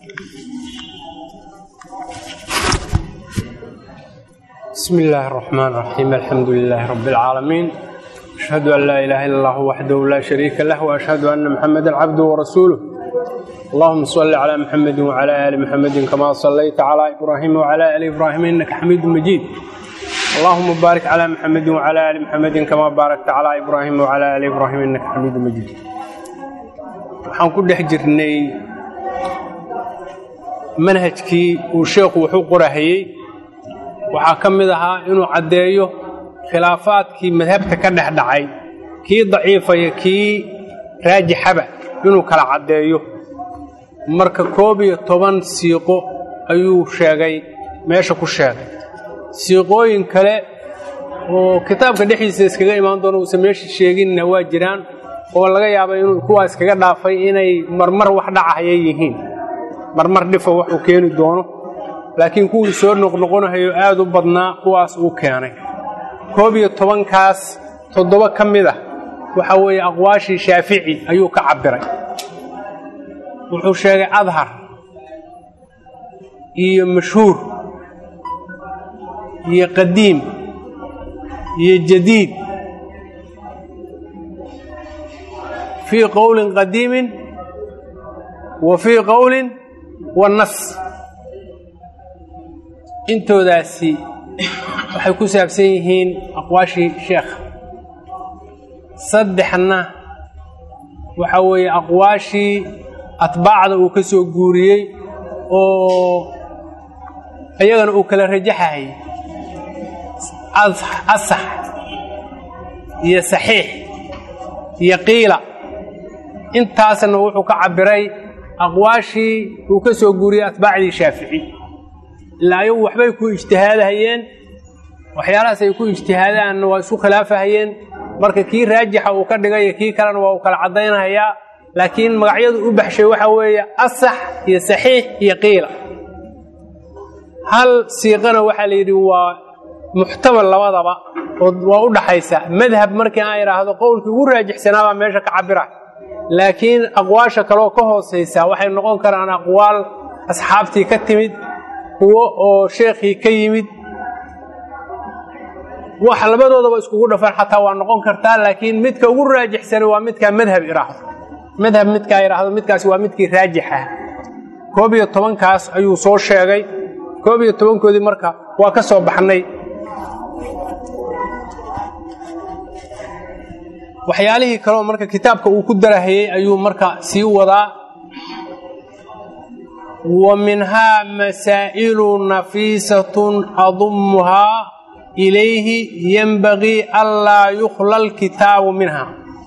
بسم الله الرحمن الرحيم الحمد لله رب العالمين أشهد أن لا إله إلا الله وحده لا شريك له وأشهد أن محمدا عبده ورسوله اللهم صل على محمد وعلى آل محمد كما صليت على إبراهيم وعلى آل إبراهيم إنك حميد مجيد اللهم بارك على محمد وعلى آل محمد كما باركت على إبراهيم وعلى آل إبراهيم إنك حميد مجيد waxaan ku dhex jirnay manhajkii uu sheekhu wuxuu qorahayey waxaa ka mid ahaa inuu caddeeyo khilaafaadkii madhabta ka dhex dhacay kii daciifaya kii raajixaba inuu kala caddeeyo marka koob iyo toban siiqo ayuu sheegay meesha ku sheegay siiqooyin kale oo kitaabka dhexdiisa iskaga imaan doono uusan meesha sheeginna waa jiraan oo laga yaabay inuu kuwaas kaga dhaafay inay marmar wax dhacahaya yihiin marmar dhifa wax uu keeni doono laakiin kuwii soo noqnoqonahayo aad u badnaa kuwaas uu keenay koob iyo tobankaas toddoba ka mid ah waxa weeye aqwaashii shaafici ayuu ka cabbiray wuxuu sheegay adhar iyo mashhuur iyo qadiim iyo jadiid fii qowlin qadiimin wa fii qowlin wanas intoodaasi waxay ku saabsan yihiin aqwaashii sheekha saddexna waxa weeye aqwaashii atbaacda uu ka soo guuriyey oo iyagana uu kala rajaxahayay asax iyo saxiix iyo qiila intaasna wuxuu ka cabbiray aqwaashii uu ka soo guuriyey atbaacdii shaafici ilaa ayagu waxbay ku ijtihaadahayeen waxyaalahaas ay ku ijtihaadaanna waa isku khilaafahayeen marka kii raajixa uu ka dhigay kii kalena waa uu kala caddaynahayaa laakiin magacyadu u baxshay waxa weeye asax iyo saxiix iyo qiila hal siiqana waxaa la yidhi waa muxtamal labadaba oo waa u dhaxaysa madhab markii aan idhaahdo qowlkii ugu raajixsanaabaa meesha ka cabira laakiin aqwaasha kaleoo ka hoosaysa waxay noqon karaan aqwaal asxaabtii ka timid kuwo oo sheekhii ka yimid wax labadoodaba iskugu dhafan xataa waa noqon kartaa laakiin midka ugu raajixsani waa midkaa madhab idhaahdo madhab midkaa idhaahdo midkaasi waa midkii raajix ah koob iyo tobankaas ayuu soo sheegay koob iyo tobankoodii marka waa ka soo baxnay waxyaalihii kaleoo marka kitaabka uu ku darahayey ayuu marka sii wadaa wa minhaa masaa'ilu nafiisatun adumuhaa ilayhi yenbagii anlaa yukhla alkitaabu minha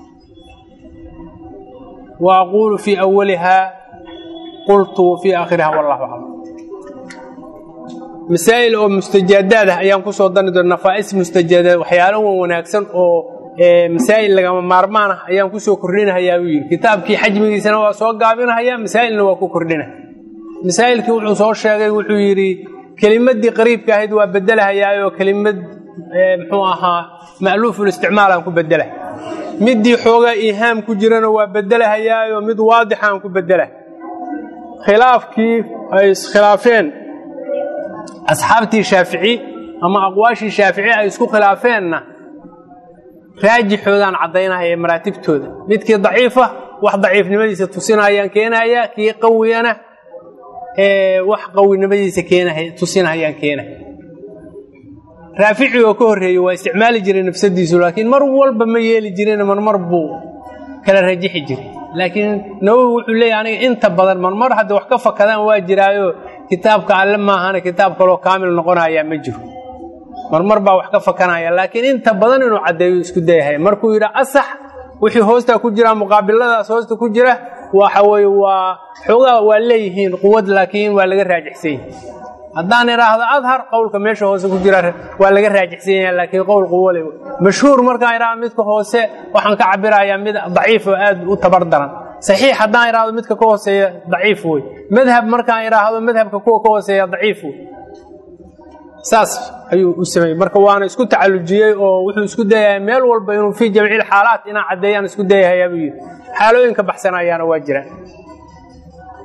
wa aquulu fii awalihaa qultu wa fii aakhiriha wallahu aclam masaa'il oo mustajaadaad ah ayaan ku soo dari doona nafaa'is mustajaadaad waxyaalo wan wanaagsan oo masaa'il lagama maarmaan ah ayaan ku soo kordhinahayaa buu yidhi kitaabkii xajmigiisana waa soo gaabinahayaa masaa'ilna waa ku kordhina masaa'ilkii wuxuu soo sheegay wuxuu yidhi kelimaddii qariibka ahayd waa bedelahayaayoo kelimad muxuu ahaa ma'luufulisticmaal aan ku bedelahay middii xoogaa iihaam ku jirana waa bedelahayaayoo mid waadix aan ku bedelahay khilaafkii ay iskhilaafeen asxaabtii shaafici ama aqwaashii shaafici ay isku khilaafeenna raajixoodaan caddaynahaya maraatibtooda midkii daciifa wax daciifnimadiisa tusinayaan keenayaa kii qawiyana wax qawinimadiisa tusinahayaan keenaya raafici oo ka horreeyey waa isticmaali jiray nafsadiisu laakiin mar walba ma yeeli jirin marmar buu kala rajixi jiray laakiin nawowi wuxuu leeyahy aniga inta badan marmar hadda wax ka fakadaan waa jiraayo kitaabka alle maahana kitaab kaloo kaamil noqonayaa ma jiro marmar baa wax ka fakanaya laakiin inta badan inuu caddeeyo isku dayahay markuu yidhi asax wixii hoostaa ku jira muqaabiladaas hoosta ku jira waxa weye waa xoogaa waa leeyihiin quwad laakiin waa laga raajixsan yahay haddaan idhaahdo adhar qowlka meesha hoose ku jira waa laga raajixsan yahay laakiin qowl quwo le mashhuur markaan idhahdo midka hoose waxaan ka cabirayaa mid daciif oo aad u tabar daran saxiix haddaan idhaahdo midka ka hooseeya daciif wey madhab markaan idhaahdo madhabka kuwa ka hooseeya daciif wey saas ayuu u sameeyey marka waana isku tacallujiyey oo wuxuu isku dayahay meel walba inuu fii jamciil xaalaat inaan caddeeyaan isku dayahayaa buu yidhi xaalooyinka baxsanayaana waa jiraan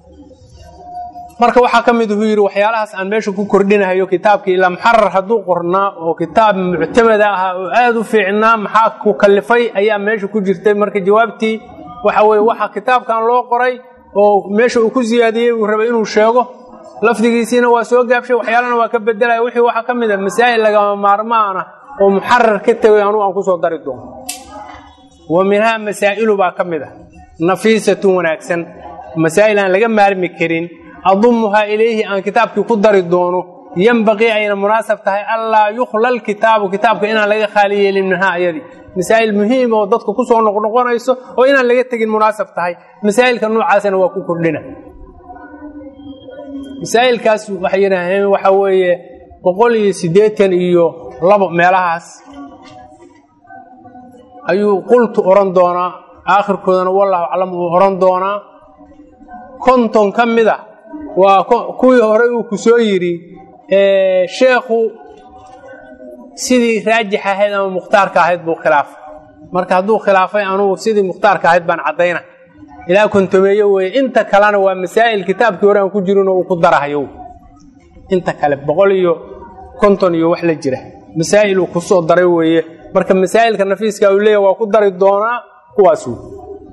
marka waxaa ka mid uu yidhi waxyaalahaas aan meesha ku kordhinahayo kitaabkii ilaa muxarar hadduu qornaa oo kitaab muctamada ahaa oo aada u fiicnaa maxaa ku kallifay ayaa meesha ku jirtay marka jawaabtii waxa weye waxa kitaabkan loo qoray oo meesha uu ku siyaadiyey uu rabay inuu sheego lafdigiisiina waa soo gaabshay waxyaalana waa ka bedelaya wixii waxaa ka mid a masaa'il lagama maarmaana oo muxarar ka tegay anugu aan kusoo dari doono wa minhaa masaa'ilu baa ka mid a nafiisatun wanaagsan masaa'il aan laga maarmi karin adumuhaa ilayhi aan kitaabkii ku dari doono yembaqii ayna munaasab tahay allaa yukhla lkitaabu kitaabka inaan laga khaali yeelin minhaa ayadii masaa'il muhiima oo dadka kusoo noqnoqonayso oo inaan laga tegin munaasab tahay masaa'ilka noocaasana waa ku kordhina masaa'ilkaas waxay yidhaaheen waxa weeye boqol iyo siddeetan iyo labo meelahaas ayuu qultu odhan doonaa aakhirkoodana wallahu aclam uu odhan doonaa konton ka mid a waa kuwii hore uu ku soo yidhi sheekhu sidii raajix ahayd ama mukhtaarka ahayd buu khilaafay marka hadduu khilaafay anugu sidii mukhtaarka ahayd baan caddayna ilaa kontomeeyo weye inta kalena waa masaa'il kitaabkii hore aan ku jirinoo uu ku darahayo inta kale boqol iyo konton iyo wax la jira masaa'il uu kusoo daray weeye marka masaa'ilka nafiiska uu leeyahy waa ku dari doonaa kuwaas wey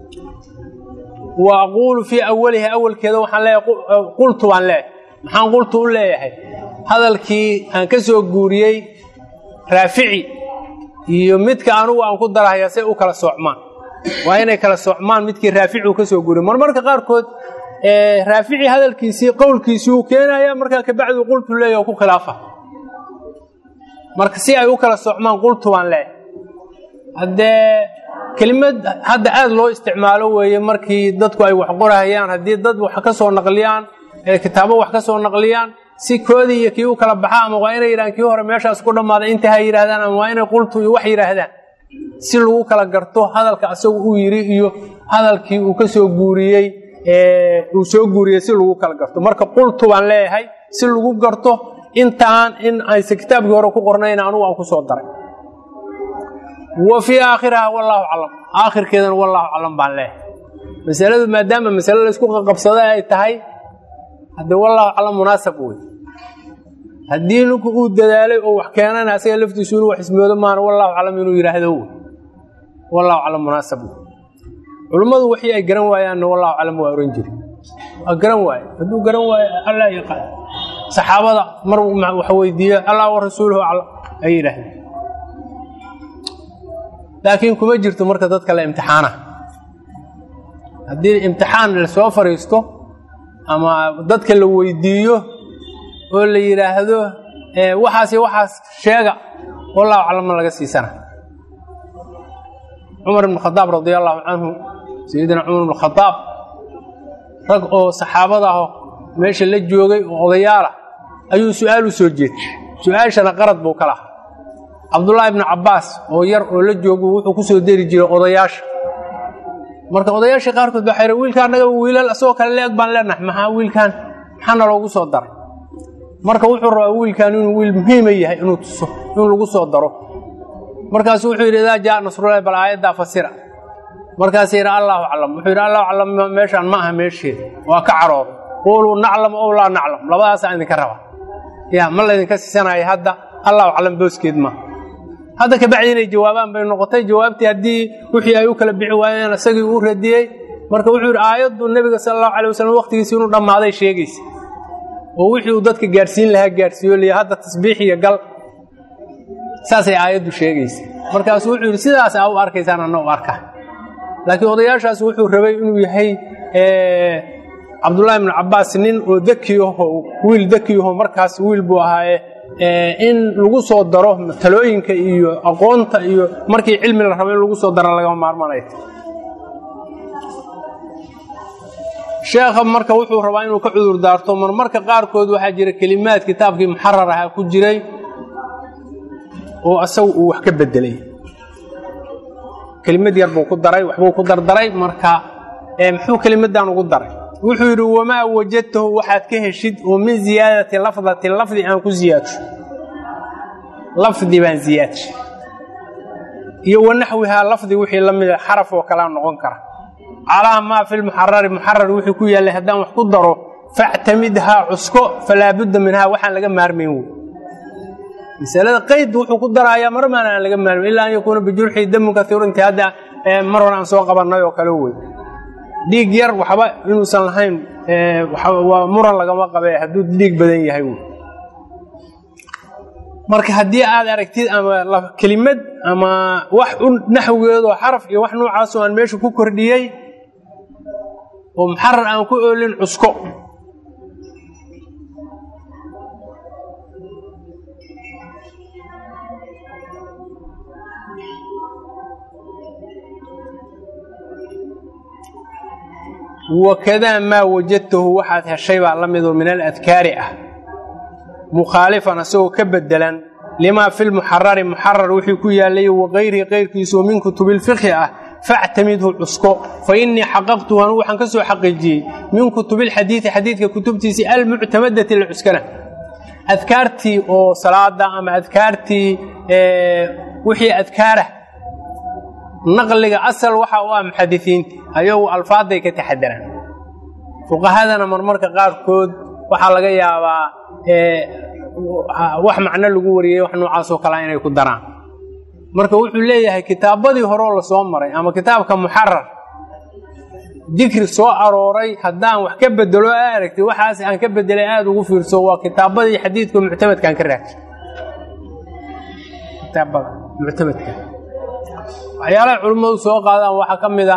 wa aquulu fii awalihi awalkeeda waxaan leeyahay qultu baan leeyahay maxaan qultu u leeyahay hadalkii aan ka soo guuriyey raafici iyo midka anugu aan ku darahaya say u kala soocmaan waa inay kala soocmaan midkii raafici uu ka soo guuriyey marmarka qaarkood raafici hadalkiisii qowlkiisii uu keenaya markaa kabacdu qultu leeyahy oo ku khilaafa marka si ay u kala soocmaan qultu baan leeyahay haddee kelimad hadda aada loo isticmaalo weeye markii dadku ay wax qorahayaan haddii dad wax ka soo naqliyaan kitaabo wax ka soo naqliyaan si koodii iyo kii u kala baxa ama waa inay yidhahaan kii hore meeshaas ku dhammaaday inta ha yidhaahdaan ama waa inay qultu iyo wax yidhaahdaan si lagu kala garto hadalka asagu uu yidhi iyo hadalkii uu ka soo guuriyey uu soo guuriyey si lagu kala garto marka qultu baan leeyahay si lagu garto intaan in aysa kitaabkii hore ku qornayn anugu aan ku soo daray wa fii aakhiriha wallaahu aclam aakhirkeedana wallaahu aclam baan leeyahay masaladu maadaama masale laysku qaqabsada ay tahay haddee wallaahu aclam munaasab wey haddii ninku uu dadaalay oo wax keenana asaga laftiisu inuu wax ismoodo maana wallaahu aclam inuu yidhaahdo wey wallaahu aclam munaasab wey culummadu wixii ay garan waayaanna wallaahu aclam waa ohan jiri waa garan waaye hadduu garan waayo allah yaqaan saxaabada mar wax weydiiyo allah wa rasuuluhu aclam ay yidhaahdeen laakiin kuma jirto marka dadka la imtixaana haddii imtixaan lasoo fariisto ama dadka la weydiiyo oo la yidhaahdo waxaas iyo waxaas sheega wallahu aclamma laga siisana cumar ibn khadaab radi allahu canhu sayidina cumar ibn khadaab rag oo saxaabada aho meesha la joogay oo odayaalah ayuu su-aal u soo jeeday su-aashana qarad buu ka lahaa cabdullaahi ibnu cabbaas oo yar oo la joogu wuxuu ku soo deri jiray odayaasha marka odayaasha qaarkood baa xayra wiilkaan naga wiilal asagoo kale leeg baan leenahay maxaa wiilkaan maxaana loogu soo daray marka wuxuu rabaa wiilkaan inuu wiil muhiima yahay inuu tuso in lagu soo daro markaasu wuxuu yidhi idaa jaa nasrullahi bal aayaddaa fasira markaas yidhi allahu aclam wuxuu yidhi allahu aclam meeshaan ma aha meesheeda waa ka carooda quuluu naclam ow laa naclam labadaasaa idinka raba ya ma laydinka siisanaya hadda allahu aclam booskeed ma hadda kabacdi inay jawaabaan bay noqotay jawaabtii haddii wixii ay u kala bixi waayeen isagii uu radiyey marka wuxuu yidhi aayaddu nebiga sala allahu alay wasalam waqtigiisi inuu dhammaaday sheegaysa oo wixii uu dadka gaadhsiin lahaa gaadhsiiyo liya hadda tasbiix iyo gal saasay aayaddu sheegaysa markaasu wuxuu yidhi sidaas aa u arkaysaan anna u arka laakiin odayaashaas wuxuu rabay inuu yahay cabdullaahi ibnu cabbaas nin oo dekiyaho wiil dekiyaho markaas wiil buu ahaaye in lagu soo daro talooyinka iyo aqoonta iyo markii cilmi la rabo in lagu soo daro lagama maarmanay sheekha marka wuxuu rabaa inuu ka cudur daarto marmarka qaarkood waxaa jira kelimaad kitaabkii muxarar ahaa ku jiray oo asagu uu wax ka bedelay kelimad yar buu ku daray waxbuu ku dardaray marka muxuu kelimadan ugu daray wuxuu yidhi wamaa wajadtahu waxaad ka heshid oo min ziyaadati lafdatin lafdi aan ku ziyaadsho lafdi baan ziyaadshay iyo wanaxwihaa lafdi wixii la mida xaraf oo kalea noqon kara calaa maa fi lmuxarari muxarar wixii ku yaallay haddaan wax ku daro factamidhaa cusko falaa budda minhaa waxaan laga maarmayn wey masalada qayd wuxuu ku darayaa mar maan aan laga maarmayn ilaa an yakuuna bijurxii damun kaiiru intii hadda mar hore aan soo qabannay oo kale wey dhiig yar waxba inuusan lahayn waa muran lagama qabe hadduu dhiig badan yahay wey marka haddii aad aragtid ama kelimad ama wax u naxwigeedoo xaraf iyo wax noocaasoo aan meesha ku kordhiyey oo muxarar aan ku oolin cusko wakadaa maa wajadtahu waxaad heshay baa la midoo min aladkaari ah mukhaalifan asagoo ka bedelan limaa fi lmuxarari muxarar wixii ku yaallay wakayrihi kayrkiisoo min kutubilfikhi ah factamidhu cusko fa innii xaqaqtuhu anugu waxaan ka soo xaqiijiyey min kutubilxadiidi xadiidka kutubtiisii almuctamadati la cuskana adkaartii oo salaada ama adkaartii wixii adkaarah naqliga asal waxa u ah muxadisiinta ayagu alfaaday ka taxadaraan fuqahadana marmarka qaarkood waxaa laga yaabaa wax macno lagu wariyey wax noocaasoo kalea inay ku daraan marka wuxuu leeyahay kitaabadii horeo lasoo maray ama kitaabka muxarar dikri soo arooray haddaan wax ka bedelo a aragtay waxaas aan ka bedelay aada ugu fiirso waa kitaabadii xadiidka muctamadkaan ka raagay kitaabada muctamadka waxyaalaha culimmadu soo qaadaan waxaa ka mid a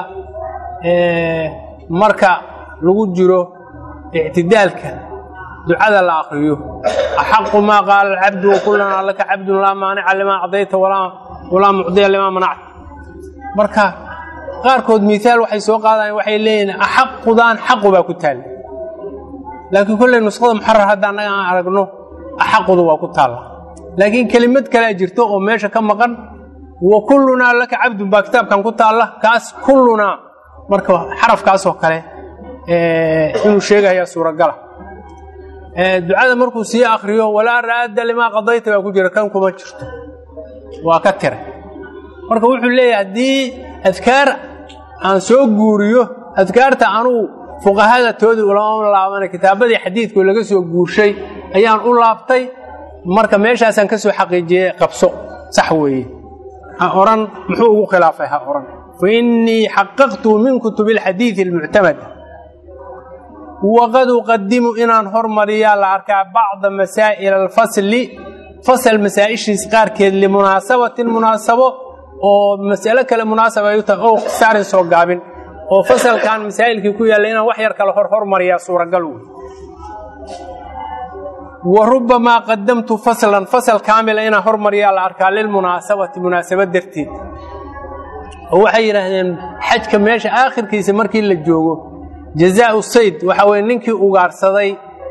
marka lagu jiro ictidaalka ducada la akriyo axaqu maa qaala alcabdu wakulanaa laka cabdun laa maanica limaa cadayta walaa mucdiya limaa manacta marka qaarkood miaal waxay soo qaadayan waxay leeyihin axaqudaan xaqu baa ku taalla laakiin kolley nuskhada muxarar hadda annaga aan aragno axaqudu waa ku taalla laakiin kelimad kalea jirto oo meesha ka maqan wa kullunaa laka cabdun baa kitaabkan ku taalla kaas kullunaa marka xarafkaasoo kale inuu sheegayaa suuragala ducada markuu sii akriyo walaa raadda limaa qadayta baa ku jira kan kuma jirto waa ka tiray marka wuxuu leeyahay haddii adkaar aan soo guuriyo adkaarta anugu fuqahada toodii ulama laabana kitaabadii xadiidku laga soo guurshay ayaan u laabtay marka meeshaasaan ka soo xaqiijiyey qabso sax weeye ha oran muxuu ugu khilaafay ha oran fa innii xaqaqtu min kutubi alxadiidi almuctamada waqad uqadimu inaan hormariyaa la arkaa bacda masaa'il alfasli fasal masaa'ishiis qaarkeed limunaasabatin munaasabo oo mas'alo kale munaasaba ay u tahay oo saarin soo gaabin oo fasalkan masaa'ilkii ku yaalla inaan wax yar kale hor hormariyaa suuragal wey wa rubbamaa qadamtu faslan fasal kaamila inaan hormariyaa la arkaa lilmunaasabati munaasabad darteed oo waxay yidhaahdeen xajka meesha aakhirkiisa markii la joogo jazaau sayd waxa weye ninkii ugaarsaday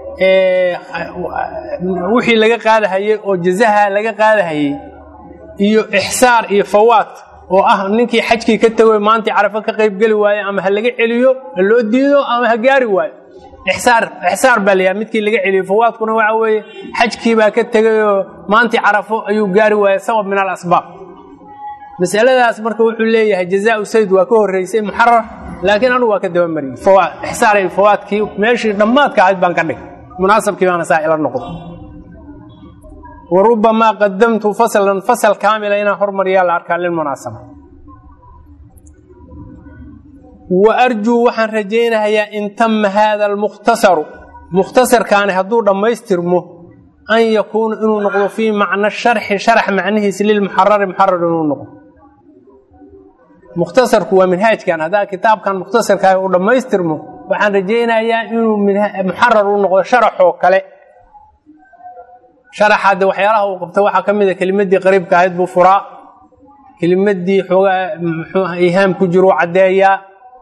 wixii laga qaadahayey oo jazaha laga qaadahayey iyo ixsaar iyo fawaad oo ah ninkii xajkii ka tego maantii carafo ka qayb geli waayo ama ha laga celiyo ha loo diido ama ha gaari waayo ixsaar ixsaar baa layaha midkii laga celiyo fawaadkuna waxa weeye xajkii baa ka tegayoo maantii carafo ayuu gaari waayey sabab min alasbaab masaladaas marka wuxuu leeyahay jazaau sayd waa ka horreysay muxarar laakiin anugu waa ka dabamariyey ixsaar fawaadkii meeshii dhammaadka ahayd baan ka dhigay munaasabkii baana saa ila noqdo wa rubbamaa qadamtu faslan fasal kaamila inaan hormariyaa la arkaa lilmunaasaba wa arjuu waxaan rajaynahayaa in tama haada almukhtasaru mukhtasarkaani hadduu dhammaystirmo an yakuuna inuu noqdo fii macna sharxi sharax macnihiisa lilmuxarari muxarar inuu noqdo mukhtasarku waa minhaajkan haddaa kitaabkan mukhtasarkaa uu dhammaystirmo waxaan rajaynayaa inuu muxarar u noqdo sharaxoo kale sharaxaade waxyaalaha uu qabta waxaa ka mida kelimadii qariibka ahayd buu furaa kelimadii xoogaa muxuu ihaam ku jiruu caddeeyaa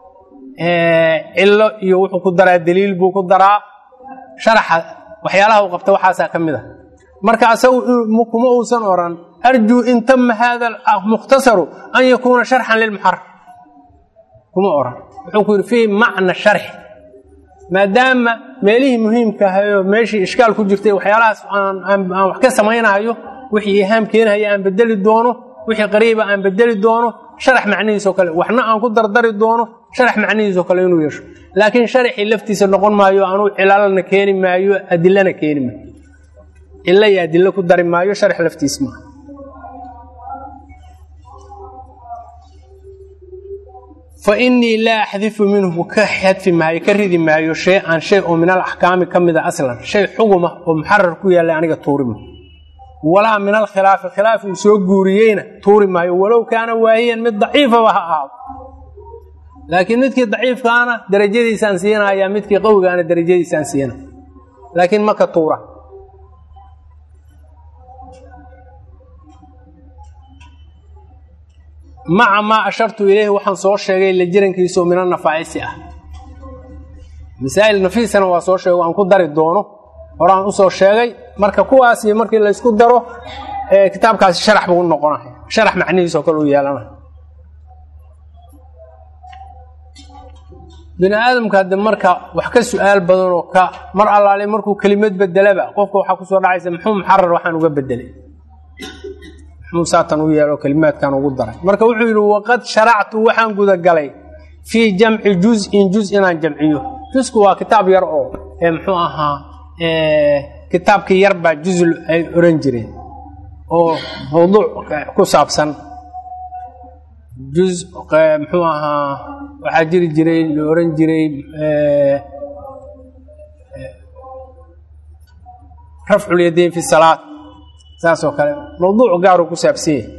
cillo iyo wuxuu ku daraa daliil buu ku daraa sharaxa waxyaalaha uu qabta waxaasaa ka mid a marka asagu kuma uusan oran arjuu in tama haada mukhtasaru an yakuuna sharxan lilmuxarar kuma oran wuxuu ku yidhi fii macna sharxi maadaama meelihii muhiimka ahayoo meeshii ishkaal ku jirtay waxyaalahaas aan wax ka samaynahayo wixii ihaam keenahaya aan bedeli doono wixii qariiba aan bedeli doono sharax macnihiisoo kale waxna aan ku dardari doono sharax macnihiisoo kale inuu yeesho laakiin sharaxii laftiisa noqon maayo anuu cilaalana keeni maayo adilana keeni maayo cilo iyo adilo ku dari maayo sharax laftiis maaha fa innii laa axdifu minhu ka xadfi maayo ka ridi maayo shay an shay oo min al axkaami ka mida aslan shay xuguma oo muxarar ku yaallay aniga tuurima walaa min alkhilaafi khilaaf uu soo guuriyeyna tuuri maayo walow kaana waahiyan mid daciifaba ha ahaado laakiin midkii daciifkaana darajadiisaan siinaya midkii qawigaana darajadiisaan siina laakiin maka tuura maca maa ashartu ileyhi waxaan soo sheegay la jirankiisaoo min anafaa'isi ah masaa'il nafiisana waa soo sheego aan ku dari doono horaan usoo sheegay marka kuwaasi markii laysku daro kitaabkaasi sharax buu u noqonaya sharax macnihiisoo kale u yeelanaya bini aadamka hadde marka wax ka su-aal badanoo ka mar allaale markuu kelimad bedelaba qofka waxaa kusoo dhacaysa muxuu muxarar waxaan uga bedelay muxuu saatan u yeelo kelimaadkan ugu daray marka wuxuu yidhi waqad sharactu waxaan gudagalay fii jamci juz-in juz inaan jamciyo jusku waa kitaab yar oo muxuu ahaa kitaabkii yar baa juzl ay oran jireen oo mawduuc ku saabsan juz muxuu ahaa waxaa jiri jiray la oran jiray rafculyadayn fi salaad saasoo kale mawduuc gaaruu ku saabsan yahay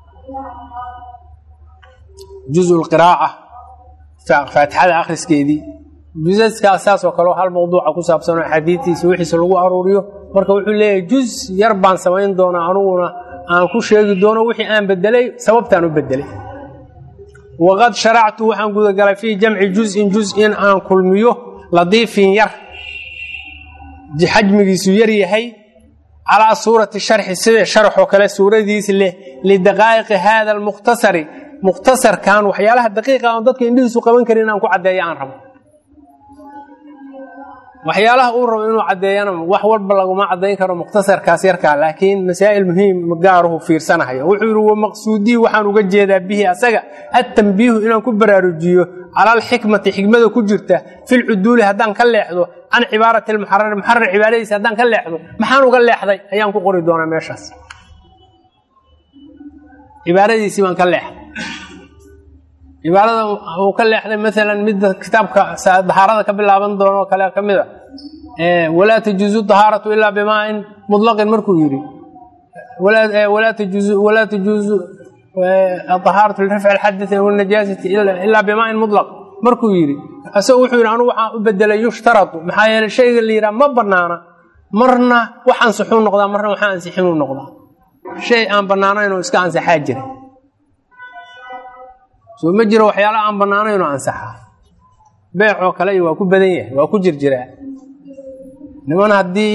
juz lqiraaca faatixada akhriskeedii jusaskaas saasoo kaleo hal mawduuca ku saabsanoo axaadiidtiisa wixiisa lagu aruuriyo marka wuxuu leeyahay juz yar baan samayn doonaa aniguna aan ku sheegi doono wixii aan bedelay sababtaan u bedelay waqad sharactu waxaan gudagalay fii jamci juzin juz in aan kulmiyo ladiifin yar xajmigiisu yar yahay calaa suurati sharxi sida sharxoo kale suuradiis leh lidaqaa'iqi haada almukhtasari mukhtasarkan waxyaalaha daqiiqa oon dadka indhihiisu qaban karin inaan ku caddeeyo aan rabo waxyaalaha uu rabo inuu caddeeyana wax walba laguma caddayn karo mukhtasarkaas yarkaa laakiin masaa'il muhiim gaaruhu fiirsanahaya wuxuu yidhi wamaqsuudii waxaan uga jeedaa bihi asaga attambiihu inaan ku baraarujiyo cala alxikmati xikmada ku jirta filcuduuli haddaan ka leexdo can cibaarati lmuxarari muxarar cibaaradiisa haddaan ka leexdo maxaan uga leexday ayaan ku qori doonaa meeshaas cibaaradiisii baan ka leexday cibaarada uu ka leexday maalan midda kitaabka dahaarada ka bilaaban doono kale ka mid a walaa tajuuzu dahaaratu ilaa bimaain mutlaqin markuu yidhi walaa tajuuzu dahaaratu lirafci alxadai wanajaasati ilaa bimaain mutlaq markuu yidhi isagu wuxuu yidhi anugu waxaan u bedelay yushtaradu maxaa yeeley shayga la yidhaha ma banaana marna wax ansixuu noqdaa marna waxa ansixinuu noqdaa shay aan bannaanayn oo iska ansaxaa jira soo ma jiro waxyaala aan bannaanaynoo ansaxaa beecoo kale iyo waa ku badan yahay waa ku jirjiraa niman haddii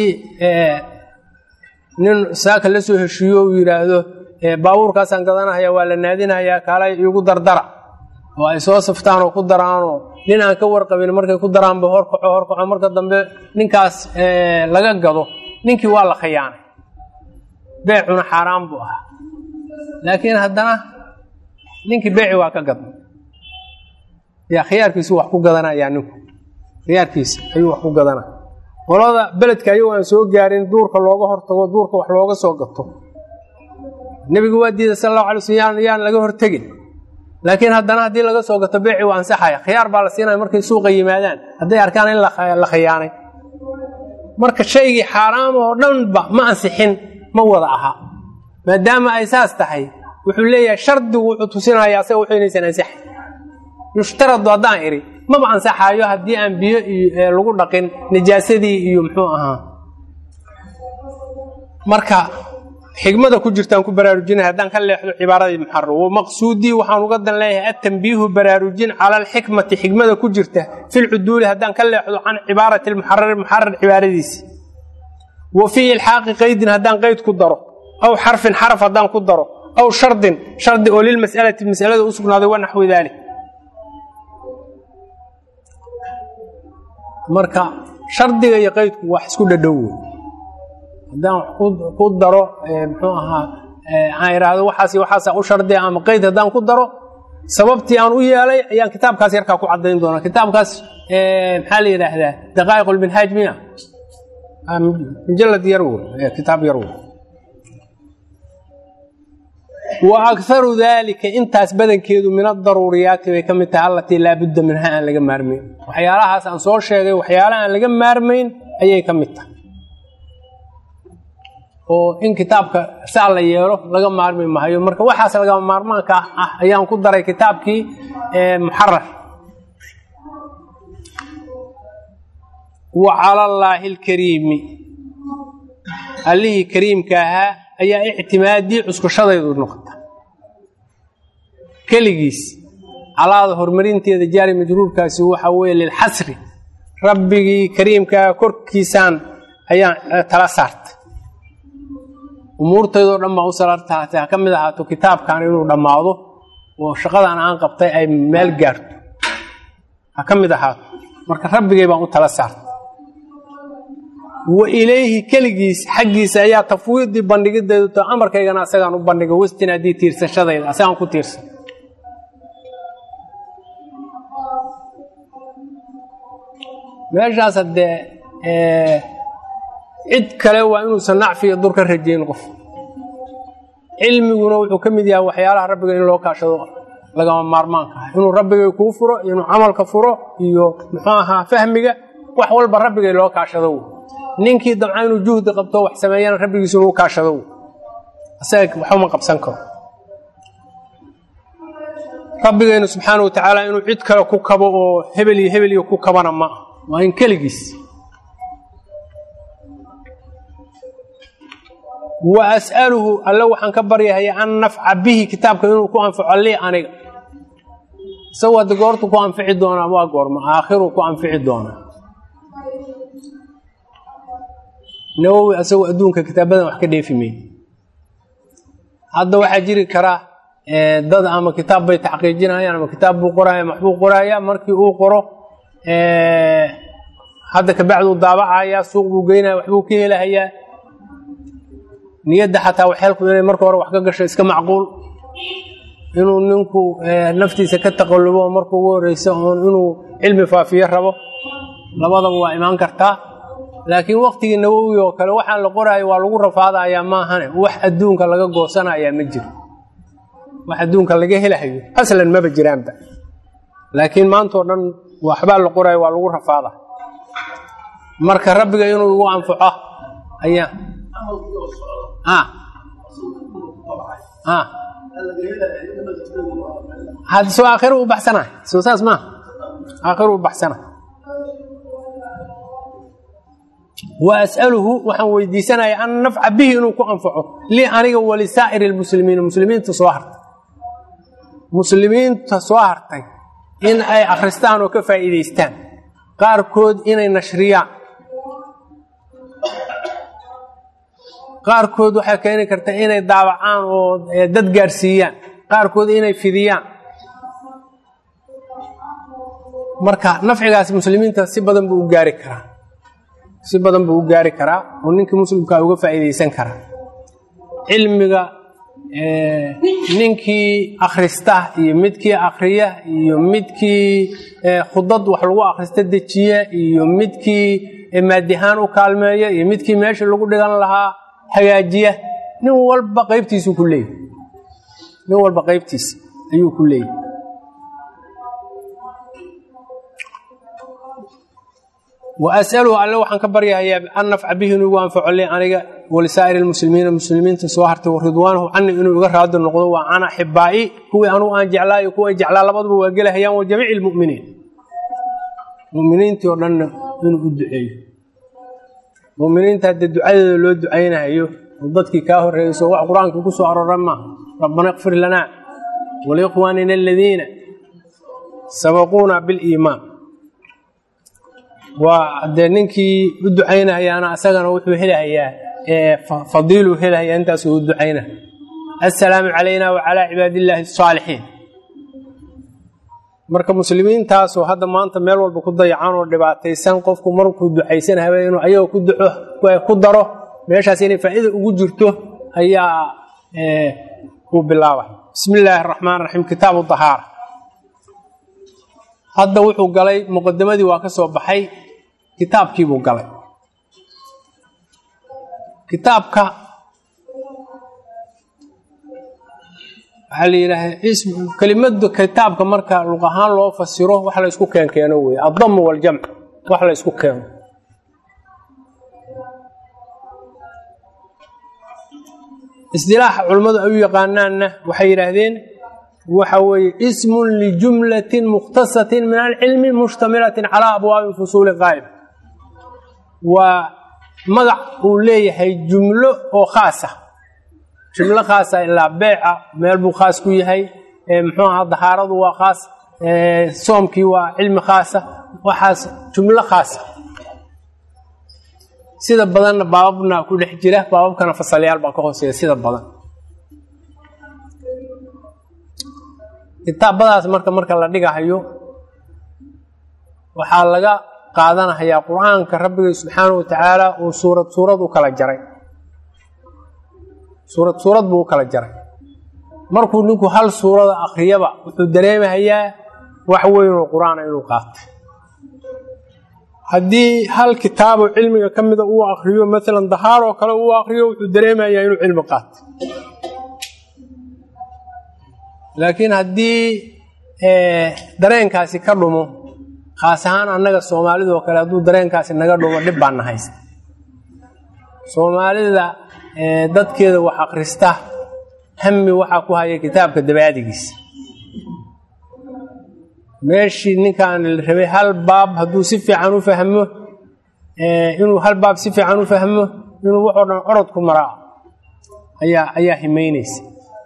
nin saaka la soo heshiiyo uu yidhaahdo baabuurkaasaan gadanahaya waa la naadinayaa kaalay iigu dardara oo ay soo saftaan oo ku daraanoo nin aan ka warqabin markay ku daraanba horkaco horkaco marka dambe ninkaas laga gado ninkii waa la khayaanay beecuna xaaraan buu ahaa laakiin haddana ninkii beeci waa ka gadnay yaa khiyaarkiisu wax ku gadanayaa ninku khiyaarkiisa ayuu wax ku gadanaya qolada beledka ayagoo aan soo gaarin duurka looga hortago duurka wax looga soo gato nebigu waa diiday sal allahu alay slm yaan yaan laga hortegin laakiin haddana haddii laga soo gato beeci waa ansaxaya khiyaar baa la siinaya markay suuqa yimaadaan hadday arkaan in la khiyaanay marka shaygii xaaraam oo dhanba ma ansixin ma wada aha maadaama ay saas tahay wuxuu leeyahay shardigu wuxuu tusinaya asaga wuxuu inaysan ansaxay yushtaradu haddaan idhi maba ansaxaayo haddii aan biyo iyo lagu dhaqin najaasadii iyo muxuu ahaa marka xigmada ku jirtaan ku baraarujinaya haddaan ka leexdo cibaaradii muxarar wamaqsuudii waxaan uga dan leeyahay atambiihu baraarujin cala alxikmati xikmada ku jirta filcuduuli haddaan ka leexdo can cibaarati lmuxarari muxarar cibaaradiisi wa fii ilxaaqi qaydin haddaan qayd ku daro aw xarfin xaraf haddaan ku daro aw shardin shardi oo lilmas'alati masalada u sugnaaday wa naxwi daalik marka shardiga iyo qaydku wax isku dhadhow wey haddaan ku daro muxuu ahaa aan idhaahdo waxaas waxaasa u shardiya ama qayd haddaan ku daro sababtii aan u yeelay ayaan kitaabkaas yarkaa ku caddayn doonaa kitaabkaas maxaa la yidhaahdaa daqaa'iq lminhaaj miya mujalad yar wey kitaab yar wey wa akaru daalika intaas badankeedu min adaruuriyaati bay ka mid tahay allatii laabudda minha aan laga maarmayn waxyaalahaas aan soo sheegay waxyaalaha aan laga maarmayn ayay ka mid tahay oo in kitaabka saa la yeelo laga maarmi maayo marka waxaas lagama maarmaanka ah ayaan ku daray kitaabkii muxarar wa cala allaahi alkariimi allihii kariimka ahaa ayaa ictimaadii cuskushadaydu noqota keligiis calaada horumarinteeda jaari majruurkaasi waxa weeye lilxasri rabbigii kariimkaa korkiisaan ayaan tala saartay umuurtaydoo dhan baan u salartaatay ha ka mid ahaato kitaabkan inuu dhammaado oo shaqadan aan qabtay ay meel gaarto ha ka mid ahaato marka rabbigay baan u tala saartay wa ilayhi keligiis xaggiisa ayaa tafwiidii bandhigideedu to amarkaygana asagaan u bandhigay westin haddii tiirsashadayda asagaan ku tiirsan meeshaas haddee cid kale waa inuusan nacfiya dur ka rajayn qof cilmiguna wuxuu ka mid yahay waxyaalaha rabbiga in loo kaashado lagama maarmaanka ah inuu rabbigay kuu furo inuu camalka furo iyo muxuu ahaa fahmiga wax walba rabbigay loo kaashado ninkii dabca inuu juhdi qabto wax sameeyana rabbigiisu inuu kaashado isaga waxuma qabsan karo rabbigaynu subxaana wa tacaala inuu cid kale ku kabo oo hebel iyo hebel iyo ku kabana ma ah waa in keligiis wa as'aluhu alle waxaan ka baryahaya an nafca bihi kitaabka inuu ku anfaco lii aniga isagoo hadda goortu ku anfici doonaa waa goorma aakhiruu ku anfici doonaa nawowi asagoo adduunka kitaabadan wax ka dheefi may hadda waxaa jiri karaa dad ama kitaab bay taxqiijinayaan ama kitaab buu qoraya maxbuu qoraya markii uu qoro hadda kabacduu daabacaya suuq buu geynaya waxbuu ka helahayaa niyadda xataa waxeelku inay marka hore wax ka gasho iska macquul inuu ninku naftiisa ka taqallubo marka ugu horeysa oon inuu cilmi faafiyo rabo labadaba waa imaan kartaa laakiin waktigii nawowi oo kale waxaan la qoraayo waa lagu rafaadayaa maahane wax adduunka laga goosanayaa ma jiro wax adduunka laga helahayo aslan maba jiraanba laakiin maantao dhan waxbaa la qoraayo waa lagu rafaada marka rabbiga inuu igu anfaco ayaa had soo aakhiru u baxsana soo saas maaha aakhiru u baxsana wa as'aluhu waxaan weydiisanaya an nafca bihi inuu ku anfaco lii aniga walisaa'iri lmuslimiina muslimiinta soo hartay muslimiinta soo hartay in ay akhristaan oo ka faa'iidaystaan qaarkood inay nashriyaan qaarkood waxay keeni karta inay daawacaan oo dad gaarsiiyaan qaarkood inay fidiyaan marka nafcigaas muslimiinta si badan buu u gaari karaa si badan buu u gaari karaa oo ninkii muslimkaa uga faa'iidaysan karaa cilmiga ninkii akhrista iyo midkii akhriya iyo midkii khudad wax lagu akhrista dejiya iyo midkii maadihaan u kaalmeeya iyo midkii meesha lagu dhigan lahaa hagaajiya nin walba qaybtiisuu ku leeyahy nin walba qaybtiisa ayuu ku leeyahy wa as'aluhu alle waxaan ka baryahayaa an nafca bihi inuu igu anfaco li aniga walisaa'iri lmuslimiina muslimiinta soo hartay wa ridwaanuhu cani inuu iga raadi noqdo waa cana xibaa'i kuwii anugu aan jeclaa iyo kuwa ay jeclaa labaduba waa gelahayaan wa jamiici lmu'miniin muminiintii oo dhanna inuu u duceeyo muminiinta haddee ducadeeda loo ducaynahayo oo dadkii kaa horreeyso wax qur-aanka ku soo aroran maaha rabbana ikfir lanaa waliikhwaanina aladiina sabaquuna biliimaan waa dee ninkii u ducaynahayaana asagana wuxuu helahayaa fadiiluu helahayaa intaasuu u ducayna assalaamu calayna wacalaa cibaadillaahi asaalixiin marka muslimiintaasoo hadda maanta meel walba ku dayacan oo dhibaataysan qofku markuu ducaysan habe inuu ayagoo ku duco ku daro meeshaas inay faa'iida ugu jirto ayaa uu bilaabay bismi illaahi araxmaan raxiim kitaabu dahaara hadda wuxuu galay muqadimadii waa ka soo baxay kitaabkiibuu galay kitaabka waxaa la yidhaaha kelimada kitaabka marka luq ahaan loo fasiro wax la ysku keen keeno wey addamu waljamc wax la ysku keeno isdilaaxa culimmadu ay u yaqaanaanna waxay yidhaahdeen waxa weeye ismun lijumlatin mukhtasatin min alcilmi mushtamilatin calaa abwaabi fusuuli qaa'ib waa magac uu leeyahay jumlo oo khaasa jumlo khaasa ilaa beeca meel buu khaas ku yahay muxuu ahaa dahaaradu waa khaas soomkii waa cilmi khaasa waxaas jumlo khaasa sida badanna baababna ku dhex jira baababkana fasalyaal baa ka hooseeya sida badan kitaabadaas marka marka la dhigahayo waxaa laga qaadanahayaa qur-aanka rabbiga subxaanahu watacaala uu suurad suurad u kala jaray suurad suurad buu u kala jaray markuu ninku hal suurada akhriyaba wuxuu dareemahayaa wax weynoo qur-aana inuu qaatay haddii hal kitaabo cilmiga ka mida uu akriyo maalan dahaaroo kale uu akriyo wuxuu dareemayaa inuu cilmi qaatay laakiin haddii dareenkaasi ka dhumo khaas ahaan annaga soomaalidoo kale hadduu dareenkaasi naga dhumo dhib baan nahaysa soomaalida dadkeeda wax akhrista hami waxaa ku haya kitaabka dabaadigiisa meeshii ninkaan la rabay hal baab hadduu si fiican u fahmo inuu hal baab si fiican u fahmo inuu waxoo dhan orod ku maraa ayaa ayaa himaynaysa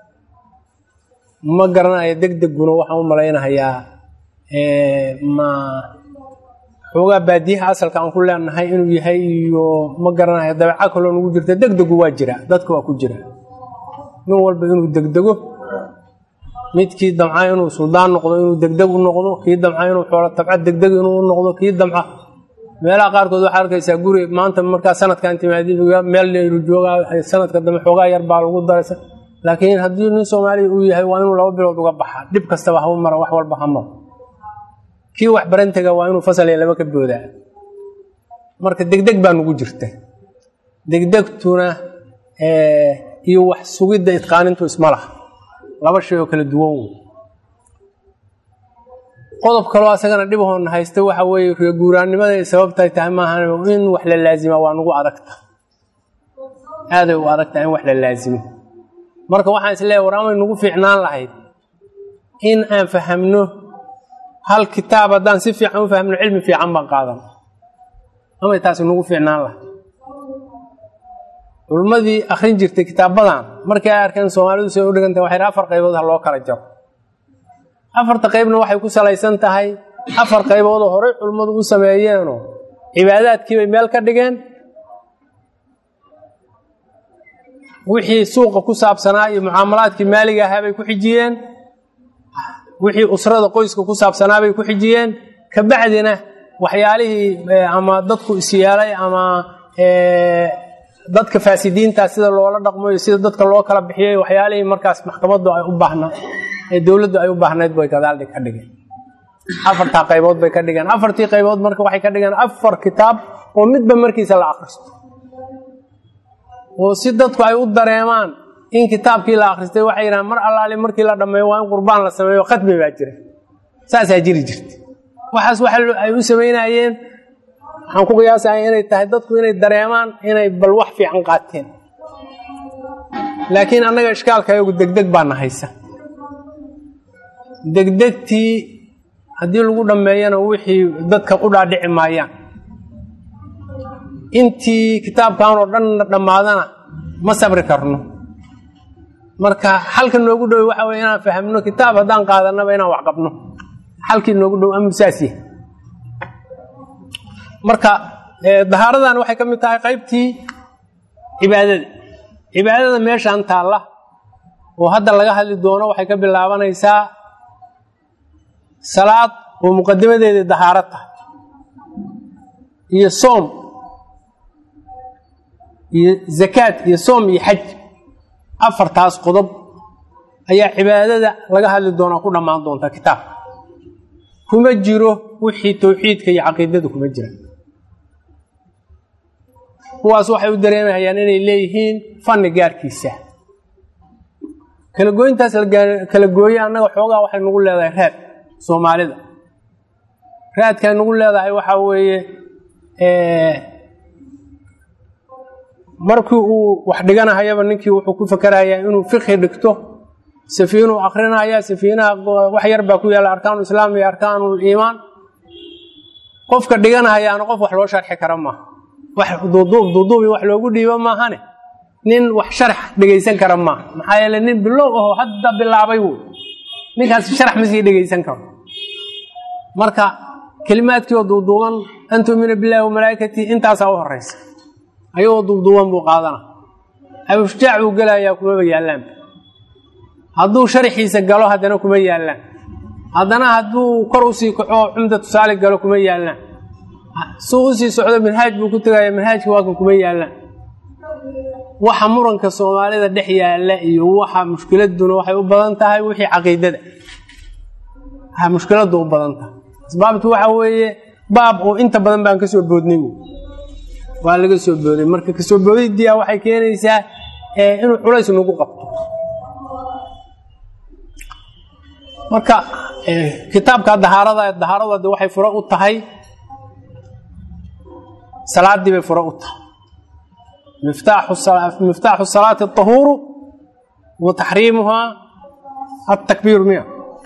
ma garanaya deg deguna waxaan u malaynahayaa ma xoogaa baadiyaha asalka aan ku leenahay inuu yahay iyo ma garanaya dabeeco kaloo nagu jirta degdegu waa jira dadka waa ku jira nin walba inuu degdego midkii damca inuu suldaan noqdo inuu degdeg u noqdo kii damca inuu xoolo tabca degdeg inuu u noqdo kii damca meelaha qaarkood waxaa arkaysaa guri maanta markaa sanadkan timaadi meel layru joogaa sanadka dambe xoogaa yar baa lagu daraysa laakiin haddii nin soomaaliya uu yahay waa inuu laba bilood uga baxa dhib kastaba hau mara wax walba ha maro kii wax barantega waa inuu fasal iyo laba ka boodaa marka degdeg baa nugu jirta degdegtuna iyo wax sugidda idqaanintu isma laha laba shay oo kala duwan wey qodob kaloo asagana dhibahoona haysta waxa weeye reeguuraannimada ay sababtay tahay maahan in wax la laazima waa nugu adagta aaday u adagtahay in wax la laazimo marka waxaan is leeyahy war amay nugu fiicnaan lahayd in aan fahamno hal kitaab haddaan si fiican u fahmno cilmi fiican baan qaadan amay taasi nugu fiicnaan lahayd culummadii akhrin jirtay kitaabadan markii ay arkeen soomaalidu say u dhigantah waxay afar qaybood ha loo kala jaro afarta qaybna waxay ku salaysan tahay afar qayboodoo horey culummadu u sameeyeenoo cibaadaadkii bay meel ka dhigeen wixii suuqa ku saabsanaa iyo mucaamalaadkii maaliga ahaa bay ku xijiyeen wixii usrada qoyska ku saabsanaa bay ku xijiyeen kabacdina waxyaalihii ama dadku isyeelay ama dadka faasidiinta sida loola dhaqmo iyo sida dadka loo kala bixiyey waxyaalihii markaas maxkamadu ay u baahna ee dowladdu ay u baahnayd bay gadaaldhi ka dhigeen afartaa qaybood bay ka dhigeen afartii qaybood marka waxay ka dhigeen afar kitaab oo midba markiisa la akhristo oo si dadku ay u dareemaan in kitaabkii la akhristay waxay yidhahaan mar allaali markii la dhammeeyo waa in qurbaan la sameeyo khatmi baa jira saasaa jiri jirta waxaas waxa ay u samaynayeen waxaan ku qiyaasaya inay tahay dadku inay dareemaan inay bal wax fiican qaateen laakiin annaga ishkaalka ayagu degdeg baana haysa degdegtii haddii lagu dhammeeyana wixii dadka u dhaadhici maayaan intii kitaabkan oo dhan dhammaadana ma sabri karno marka xalka noogu dhow waxa wey inaan fahamno kitaab haddaan qaadanaba inaan wax qabno xalkii noogu dhow ama saas yahay marka dahaaradan waxay ka mid tahay qaybtii cibaadada cibaadada meeshaan taalla oo hadda laga hadli doono waxay ka bilaabanaysaa salaad oo muqadimadeedii dahaaro tahay iyo soom iyo zakaad iyo soom iyo xaj afartaas qodob ayaa cibaadada laga hadli doonaa ku dhammaan doonta kitaabka kuma jiro wixii towxiidka iyo caqiidada kuma jira kuwaas waxay u dareemayaan inay leeyihiin fanni gaarkiisa kala gooyintaas kala gooye annaga xoogaa waxay nagu leedahay raad soomaalida raadkay nagu leedahay waxaa weeye markii uu wax dhiganahayaba ninkii wuxuu ku fakerayaa inuu fiqhi dhigto safiinuu akrinaya safiinaha wax yar baa ku yaalla arkaanu islaam iyo arkaanul iimaan qofka dhiganahayaana qof wax loo sharxi kara maaha wax duuduub duuduub iyo wax loogu dhiibo maahane nin wax sharax dhegaysan kara maaha maxaa yeele nin bilow aho hadda bilaabay wey ninkaas sharax ma sii dhegaysan karo marka kelimaadkii oo duuduuban an tuumina billahi wa malaa'ikatii intaasaa u horeysa ayagoo duuduuban buu qaadana abushjaac buu gelayaa kumaba yaallaan hadduu sharaxiisa galo haddana kuma yaallaan haddana hadduu kor usii kaco cumda tusaale galo kuma yaallaan suu usii socdo manhaaj buu ku tegaya manhaajka waakan kuma yaallaan waxa muranka soomaalida dhex yaalla iyo waxa mushkiladuna waxay u badan tahay wixii caqiidada mushkiladu u badan tahay asbaabtu waxa weeye baab oo inta badan baan kasoo boodnay waa laga soo booday marka kasoo boodidia waxay keenaysaa inuu culays nagu qabto marka kitaabka dahaarada dahaaradu ade waxay furo u tahay salaadii bay furo u tahay miftaaxu salaati aطahuuru wa taxriimuhaa atakbiiru miya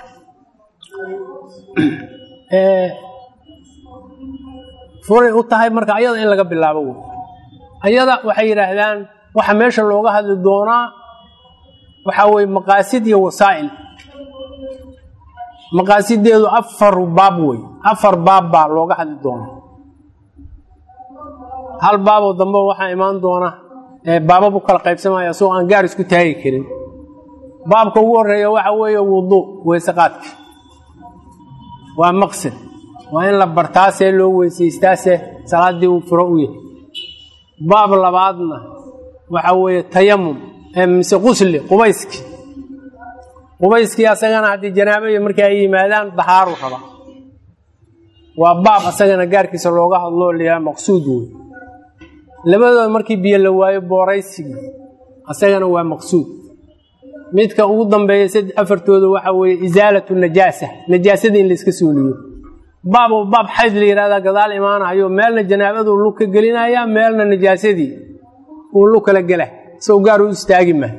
furay u tahay marka ayada in laga bilaabo wey ayada waxay yidhaahdaan waxa meesha looga hadli doonaa waxaa weye maqaasid iyo wasaa'il maqaasideedu afar baab wey afar baab baa looga hadli doonaa hal baaboo dambe waxaa imaan doona baabab u kala qaybsamaya isagoo aan gaar isku taagi karin baabka ugu horeeya waxa weeye wuduu weysaqaadka waa maqsid waa in la bartaasee loo weysaystaase salaadii uu furo u yahay baab labaadna waxa weeye tayamum mise qusli qubayski qubayskii asagana haddii janaabayo markii ay yimaadaan dahaaru raba waa baab asagana gaarkiisa looga hadloo layaha maqsuud wey labadooda markii biyo la waayo booraysigii asagana waa maqsuud midka ugu dambeeya saddex afartooda waxa weeye isaalatu najaasa najaasada in layska suuliyo baab oo baab xayd la yihahdaa gadaal imaanayo meelna janaabaduu lug ka gelinaya meelna najaasadii uu lug kala gela isagoo gaar u istaagi ma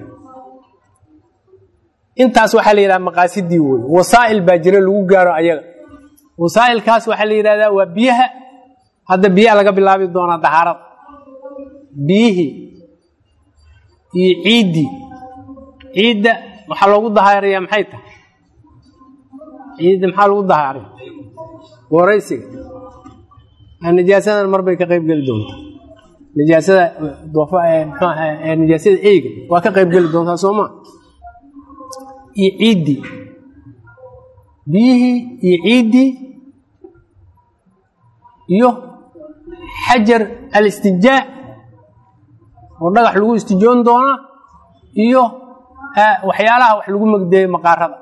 intaas waxaa la yidhaha maqaasidii wey wasaa'il baa jira lagu gaaro ayaga wasaa'ilkaas waxaa la yidhahdaa waa biyaha hadda biyaha laga bilaabi doonaa dahaarada biyihii iyo ciiddii ciidda waxaa loogu dahaaraya maxay tahay ciidda maxaa lagu dahaaraya waraysiga najaasadan mar bay ka qayb geli doontaa najaasada najaasada eyga waa ka qayb geli doontaa soo maa iyo ciiddii biyihii iyo ciiddii iyo xajar alistinjaa oo dhagax lagu istijoon doonaa iyo waxyaalaha wax lagu magdeeyo maqaarada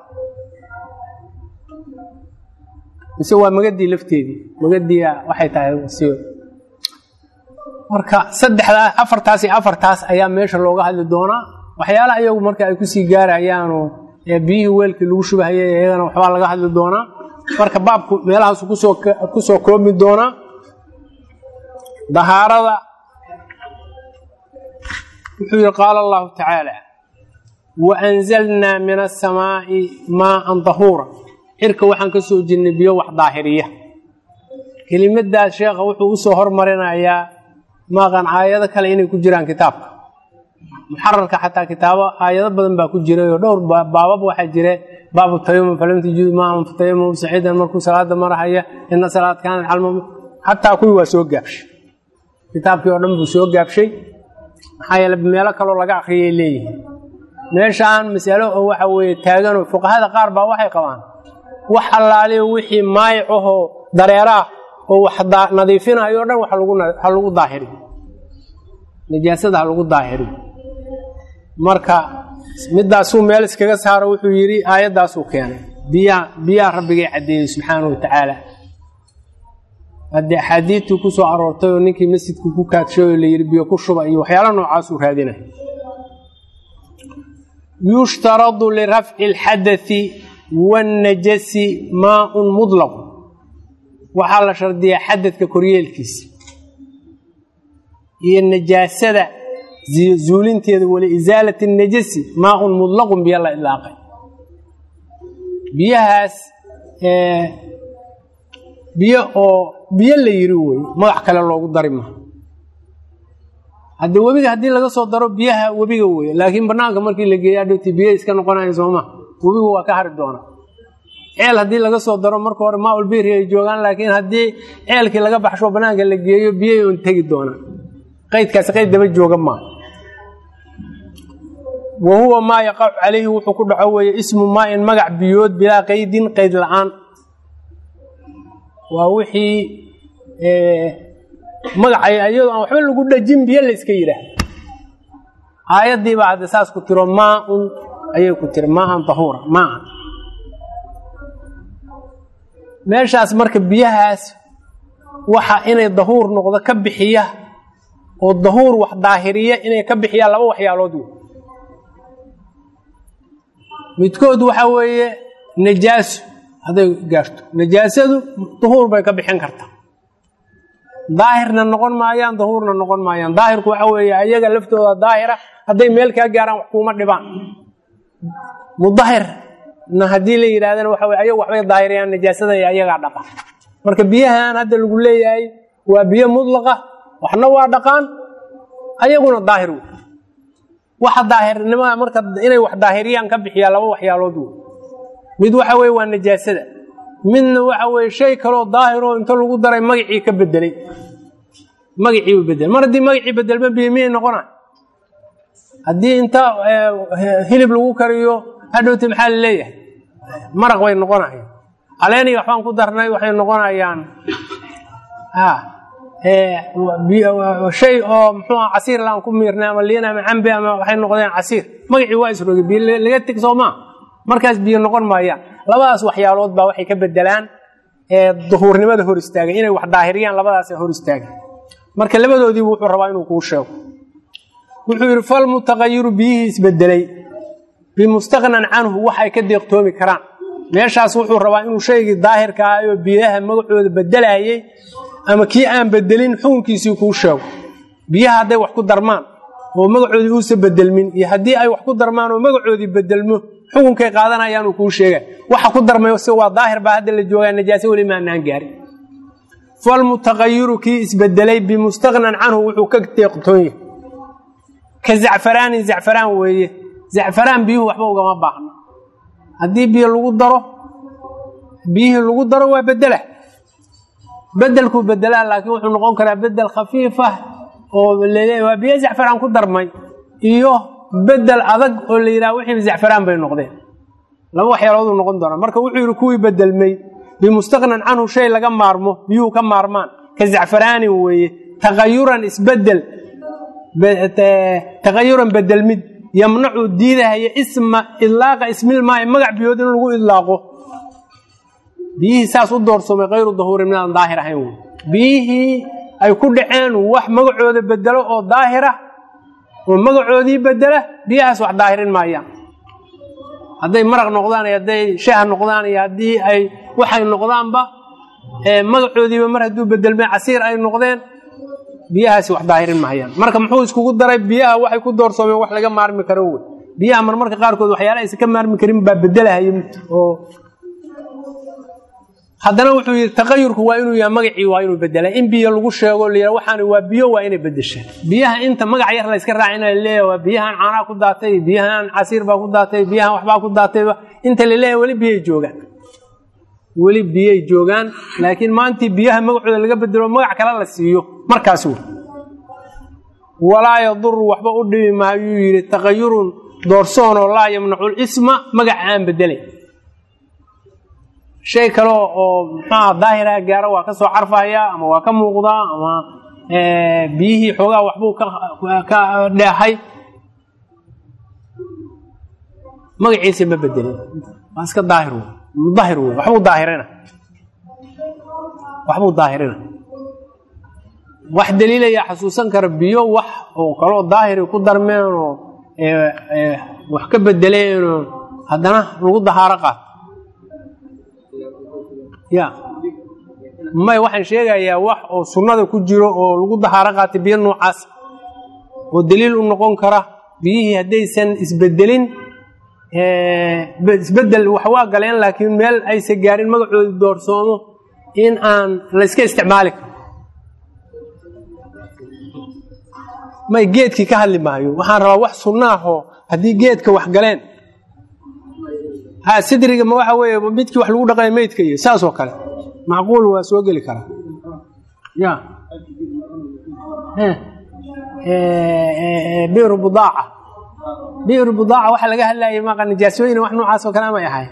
mise waa magadii lafteedii magadii waxay tahay wasiyo marka saddexdaa afartaas iyo afartaas ayaa meesha looga hadli doonaa waxyaalaha iyagu marka ay kusii gaarayaano biyihii weelkii lagu shubahayay iyagana waxbaa laga hadli doonaa marka baabku meelahaasu kusoo kusoo koobi doonaa dahaarada wuxuu yihi qaala allahu tacaala waanzalnaa min asamaa'i maaan dahuura cirka waxaan ka soo jirnay biyo wax daahiriya kelimadaas sheekha wuxuu usoo hormarinayaa maaqan aayado kale inay ku jiraan kitaabka muxararka xataa kitaabo aayado badan baa ku jiray oo dhowr baabab waxaa jire baabu tayamum falam tajidu maahan fatayamum saciidan markuu salaada marahaya ina salaad kaanat calma xataa kuwii waa soo gaabshay kitaabkii oo dhan buu soo gaabshay maxaa yeele meelo kaloo laga akriyay leeyihiin meeshaan masalo oo waxa weeye taaganoo fuqahada qaar baa waxay qabaan wax allaaliyo wixii maayicahoo dareeraah oo wax nadiifinayo o dhan ha lagu daahiriyo najaasada ha lagu daahiriyo marka midaasuu meel iskaga saaro wuxuu yidhi aayaddaasuu keenay biyaa biyaha rabbigay caddeeyey subxaana wa tacaala haddii axaadiidtii ku soo aroortay oo ninkii masjidka ku kaadshay oo layidhi biyo ku shuba iyo waxyaala noocaasuu raadinay yushtaradu lirafci alxadai waannajasi maaun mudlaq waxaa la shardiyaa xadadka koryeelkiisa iyo najaasada zuulinteeda wali isaalati najasi maaun mudlaqun biyo la idlaaqay biyahaas biyo oo biyo la yiri wey magac kale loogu dari maha hadde webiga haddii laga soo daro biyaha webiga wey laakiin banaanka markii la geeya adhowti biyo iska noqonaya sooma webigu waa ka hari doona ceel haddii laga soo daro marka hore maaulbiri ay joogaan laakiin haddii ceelkii laga baxsho banaanka la geeyo biyay un tegi doonaan qaydkaasi qayd daba jooga maa wa huwa maa yaqacu calayhi wuxuu ku dhaco weeye ismu maain magac biyood bilaa qaydin qayd la-aan waa wixii magacay ayadoo aan waxba lagu dhajin biyo la iska yidhaah aayaddiibaa hadde saas ku tiro maaun ayay ku tiri maaan tahuura maan meeshaas marka biyahaas waxa inay dahuur noqdo ka bixiya oo dahuur wax daahiriya inay ka bixiyaan laba waxyaalood wey midkood waxa weeye najaaso hadday gaarto najaasadu dahuur bay ka bixin kartaa daahirna noqon maayaan dahuurna noqon maayaan daahirku waxa weeye ayaga laftooda daahira hadday meel kaa gaaraan wax kuuma dhibaan mudahirna haddii la yidhahdana waxa weye ayagu waxbay daahirayaan najaasada iyo ayagaa dhaqa marka biyahan hadda lagu leeyahay waa biyo mudlaqa waxna waa dhaqaan ayaguna daahir wey waxa daahirnimada marka inay wax daahiriyaan ka bixiyaa laba waxyaalood wey mid waxa weye waa najaasada midna waxa weye shay kaloo daahiroo inta lagu daray magacii ka bedelay magaciibu bedel mar haddii magacii bedelma biyo miyay noqona haddii inta hilib lagu kariyo hadhowti maxaa la leeyahay maraq bay noqonayaan caleeniga waxbaan ku darnay waxay noqonayaan shay oo muxuu casiir laan ku miirnay ama liin ama cambe ama waxay noqdeen casiir magacii waa isroge biyo laga teg soo maa markaas biyo noqon maayaan labadaas waxyaalood baa waxay ka bedelaan duhuurnimada hor istaagay inay wax daahiriyaan labadaasa hor istaagay marka labadoodiibu wuxuu rabaa inuu kuu sheego wuxuu yidhi falmutaqayiru biyihii isbedelay bimustaqnan canhu wax ay ka deeqtoomi karaan meeshaas wuxuu rabaa inuu shaygii daahirka ah oo biyaha magacooda bedelayay ama kii aan bedelin xukunkiisii kuu sheego biyaha hadday wax ku darmaan oo magacoodii uusa bedelmin iyo haddii ay wax ku darmaan oo magacoodii bedelmo xukunkay qaadanayaanuu kuu sheega waxa ku darmay si waa daahir baa hadda la joogaa najaaso weli maanaan gaarin falmutaqayiru kii isbedelay bimustaqnan canhu wuxuu ka deeqtoon yahay ka zacfaraanin zacfaraan weeye zacfaraan biyuhu waxba ugama baahno haddii biyo lagu daro biyihii lagu daro waa bedela bedelkuu bedelaa laakiin wuxuu noqon karaa bedel khafiifah oo laleeyahy waa biyo zacfaraan ku darmay iyo bedel adag oo la yidhaha wixiiba zacfaraan bay noqdeen laba waxyaalooduu noqon doonaa marka wuxuu yidhi kuwii bedelmay bimustaqnan canhu shay laga maarmo biyuhu ka maarmaan ka zacfaraanin weeye taqayuran isbedel taqayuran bedelmid yamnacu diidahaya isma idlaaqa ismilmaayo magac biyood in lagu idlaaqo biyihii saas u doorsoomay kayru dahuurin midaan daahir ahayn wey biyihii ay ku dhaceen wax magacooda bedelo oo daahira oo magacoodii bedela biyahaas wax daahirin maayaan hadday maraq noqdaan iyo hadday shaah noqdaan iyo haddii ay waxay noqdaanba magacoodiiba mar hadduu bedelmay casiir ay noqdeen biyahaasi wax daahirin maayaan marka muxuu iskugu daray biyaha waxay ku doorsoomeen wax laga maarmi karo wey biyaha marmarka qaarkood waxyaala aysan ka maarmi karin baa bedelahayo oo haddana wuxuu yidhi taqayurku waa inuu yahay magacii waa inuu bedela in biyo lagu sheego la yidhaha waxaan waa biyo waa inay bedeshaan biyaha inta magac yar la iska raaca in la leeyahay waa biyahan caanaa ku daatay biyahan casiir baa ku daatay biyahan waxbaa ku daatayba inta la leeyahay weli biyay joogaan weli biyay joogaan laakiin maantii biyaha magacooda laga bedelo magac kale la siiyo markaas wey walaa yaduru waxba u dhibi maayuu yidhi taqayurun doorsoonoo laa yamnacu lisma magaca aan bedelay shay kale oo muxuaha daahiraha gaaro waa ka soo carfaya ama waa ka muuqdaa ama biyihii xoogaa waxbuu ka dheehay magaciisa ma bedelin waa iska daahir wey mudahir wey waxbuu daahirina waxbuu daahirina wax daliilaya xasuusan kara biyo wax oo kaloo daahiri ku darmeen oo wax ka bedeleenoo haddana lagu dahaaro qaato ya may waxaan sheegayaa wax oo sunnada ku jiro oo lagu dahaaro qaatay biyo noocaas oo daliil u noqon kara biyihii haddaysan isbedelin isbedel wax waa galeen laakiin meel aysa gaarin magacoodi doorsoomo in aan la yska isticmaali karo may geedkii ka hadli maayo waxaan rabaa wax sunnaahoo haddii geedka wax galeen ha sidriga ma waxa weeye midkii wax lagu dhaqaya meydka iyo saas oo kale macquul waa soo geli karaa ya biru budaaca biru budaaca waxa laga hadlayay maqa nijaasooyin wax noocaas oo kale amay ahay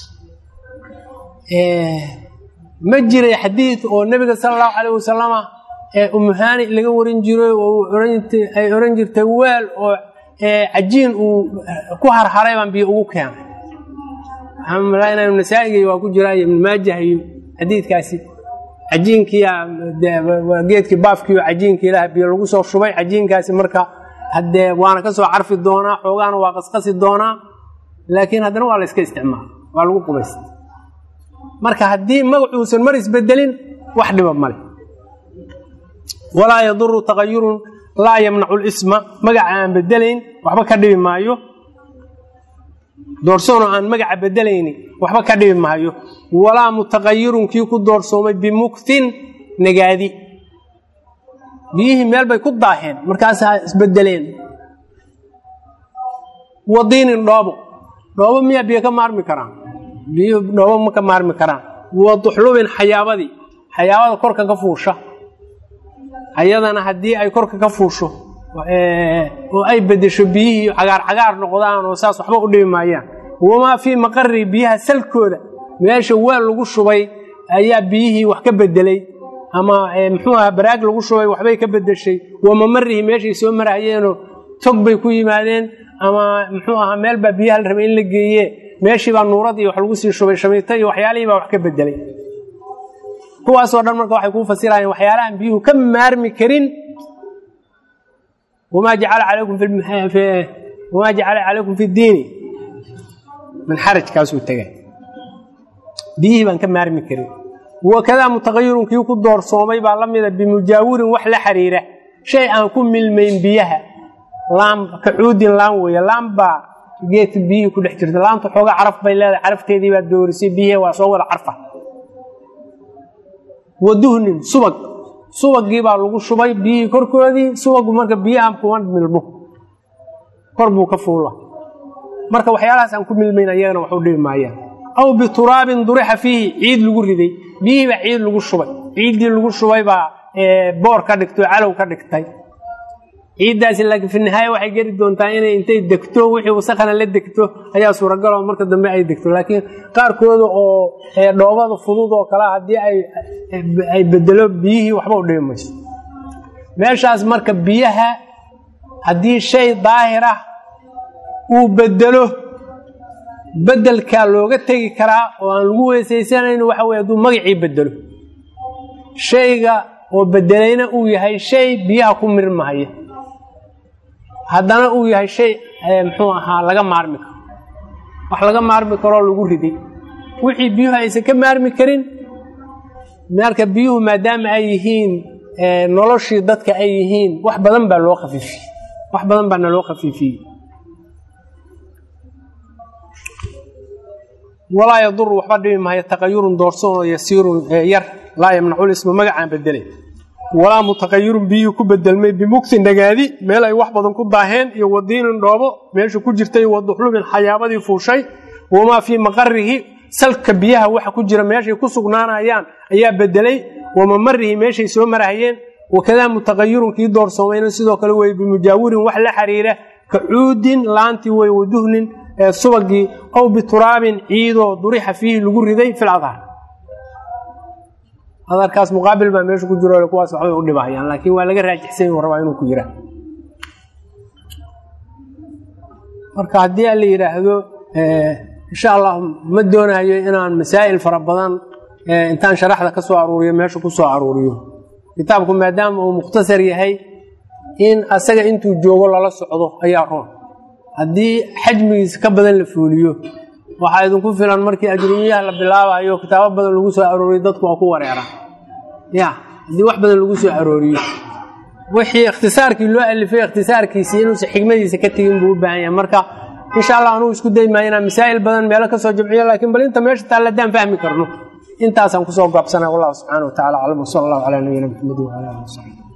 ma jiray xadiid oo nebiga sala allahu calayh wasalama ee umuhaani laga warin jiray oo ay oran jirtay weel oo cajiin uu ku harharay baan biyo ugu keenay waxaan malaynaya nasaa'iga waa ku jiraa iyo ibn maajah iyo xadiidkaasi cajiinkiia geedkii baafkiio cajiinkii ilaah biyo lagu soo shubay cajiinkaasi marka haddee waana ka soo carfi doonaa xoogaana waa qasqasi doonaa laakiin haddana waa la yska isticmaala waa lagu qubaysta marka haddii magacuusan mar isbedelin wax dhiba male walaa yaduru taqayurun laa yamnacu lisma magaca aan bedelayn waxba ka dhibi maayo doorsoonoo aan magaca bedelayni waxba ka dhibi maayo walaa mutaqayirun kii ku doorsoomay bimuktin nagaadi biyihii meel bay ku daaheen markaasaa isbedeleen wadiinin dhoobo dhoobo miyaa biyo ka maarmi karaan biyuhu dhoobo ma ka maarmi karaan wa duxlubin xayaabadii xayaabada korka ka fuusha ayadana haddii ay korka ka fuusho oo ay bedesho biyihii cagaar cagaar noqdaan oo saas waxba u dhibi maayaan wamaa fii maqari biyaha salkooda meesha weel lagu shubay ayaa biyihii wax ka bedelay ama muxuu aha baraag lagu shubay waxbay ka bedeshay wamamarihi meeshay soo marahayeenoo tog bay ku yimaadeen ama muxuu ahaa meel baa biyaha la rabay in la geeye meeshii baa nuurad iyo wax lagu sii shubay shamiito iyo waxyaalihii baa wax ka bedelay kuwaasoo dhan marka waxay kuu fasirayeen waxyaalahan biyuhu ka maarmi karin wamaa jacala calaykum fi diini min xaraj kaasuu tegay biyihii baan ka maarmi karin wakadaa mutaqayirun kii ku doorsoomay baa la mida bimujaawirin wax la xiriira shay aan ku milmayn biyaha laam kacuudin laan weeye laam baa geedka biyihii ku dhex jirta laamta xooga caraf bay leedahay carafteedii baa doorisay biyihii waa soo wada carfa waduhnin subag subagii baa lagu shubay biyihii korkoodii subagu marka biyaha kuma milmo kor buu ka fuula marka waxyaalahaas aan ku milmayn ayagana wax u dhibi maayaan aw bituraabin durixa fiihi ciid lagu riday biyihii baa ciid lagu shubay ciiddii lagu shubay baa boor ka dhigtay oo calow ka dhigtay ciiddaasi laakiin fi nihaaya waxay geli doontaa inay intay degto wixii wasakana la degto ayaa suuragaloo marka dambe ay degto laakiin qaarkooda oo dhoobada fudud oo kale haddii ay bedelo biyihii waxba u dhibi mayso meeshaas marka biyaha haddii shay daahir ah uu bedelo bedelkaa looga tegi karaa oo aan lagu weesaysanayn waxa weye hadduu magacii bedelo shayga oo bedelayna uu yahay shay biyaha ku mirmahaya haddana uu yahay shay muxuu ahaa laga maarmi karo wax laga maarmi karoo lagu riday wixii biyuhu aysan ka maarmi karin marka biyuhu maadaama ay yihiin noloshii dadka ay yihiin wax badan baa loo khafiifiyey wax badan baa naloo khafiifiyey walaa yaduru waxba dhibi maayo taqayurun doorsoonoo yasiirun yar laa yamnacu lisma magacaan bedelay walaa mutaqayirun biyihii ku bedelmay bimugtin nagaadi meel ay wax badan ku daaheen iyo wadiinin dhoobo meesha ku jirtay waduxlubin xayaabadii fuushay wamaa fii maqarihi salka biyaha waxa ku jira meeshay ku sugnaanayaan ayaa bedelay wamamarihi meeshay soo marahayeen wakadaa mutaqayirun kii doorsoomayna sidoo kale wey bimujaawirin wax la xiriira ka cuudin laantii wey waduhnin subagii aw bituraabin ciidoo durixa fiihi lagu riday fil adhaar adarkaas muqaabil baa meesha ku jiro kuwaas waxbay u dhibahayaan laakiin waa laga raajixsan u rabaa inuu ku jiraa marka haddii la yidhaahdo insha allah ma doonayo inaan masaa'il fara badan intaan sharaxda ka soo aruuriyo meesha ku soo aruuriyo kitaabku maadaama uu mukhtasar yahay in asaga intuu joogo lala socdo ayaa roon haddii xajmigiisa ka badan la fuuliyo waxaa idinku filan markii ajrumiyaha la bilaabayo kitaabo badan lagu soo arooriyo dadku waa ku wareeraan ya haddii wax badan lagu soo arooriyo wixii ikhtisaarkii loo alifay ikhtisaarkiisii inuusan xigmadiisa ka tegin buu u baahan yahay marka insha allah anugu isku daymaayo inaan masaa'il badan meelo ka soo jamciyo laakiin bal inta meesha taalla haddaan fahmi karno intaasaan kusoo gaabsanay wallahu subxaana wa tacala aclam wsala allahu calaa nabiyina maxamed wacala alihi wasaxbi